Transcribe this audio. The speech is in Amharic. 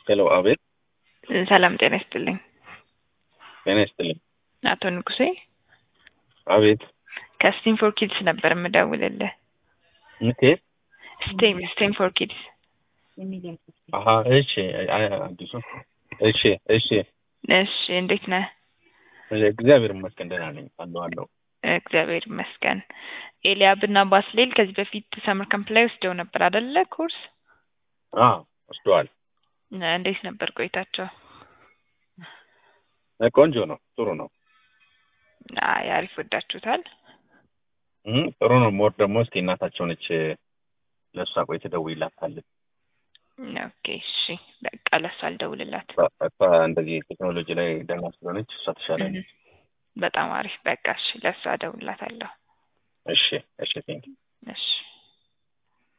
ሄሎ፣ አቤት። ሰላም ጤና ይስጥልኝ። ጤና ይስጥልኝ። አቶ ንጉሴ አቤት። ከስቴም ፎር ኪድስ ነበር የምደውልልህ። ምቴ ስቴም ስቴም ፎር ኪድስ። አሀ፣ እሺ፣ አይ፣ አዲሱ እሺ፣ እሺ። እሺ እንዴት ነህ? እግዚአብሔር ይመስገን ደህና ነኝ። አለሁ አለሁ። እግዚአብሔር ይመስገን። ኤልያብ እና ባስሌል ከዚህ በፊት ሰምር ካምፕ ላይ ወስደው ነበር አደለ? ኮርስ አዎ፣ ወስደዋል። እንዴት ነበር ቆይታቸው? ቆንጆ ነው፣ ጥሩ ነው፣ አይ አሪፍ ወዳችሁታል? እም፣ ጥሩ ነው። ሞር ደግሞ እስኪ እናታቸው ነች፣ ለእሷ ቆይ ትደውይላታለች። ኦኬ እሺ፣ በቃ ለእሷ አልደውልላት። እሷ እንደዚህ ቴክኖሎጂ ላይ ደህና ስለሆነች እሷ ትሻላለች። በጣም አሪፍ። በቃ እሺ፣ ለእሷ እደውልላታለሁ። እሺ፣ እሺ፣ ቴንክ እሺ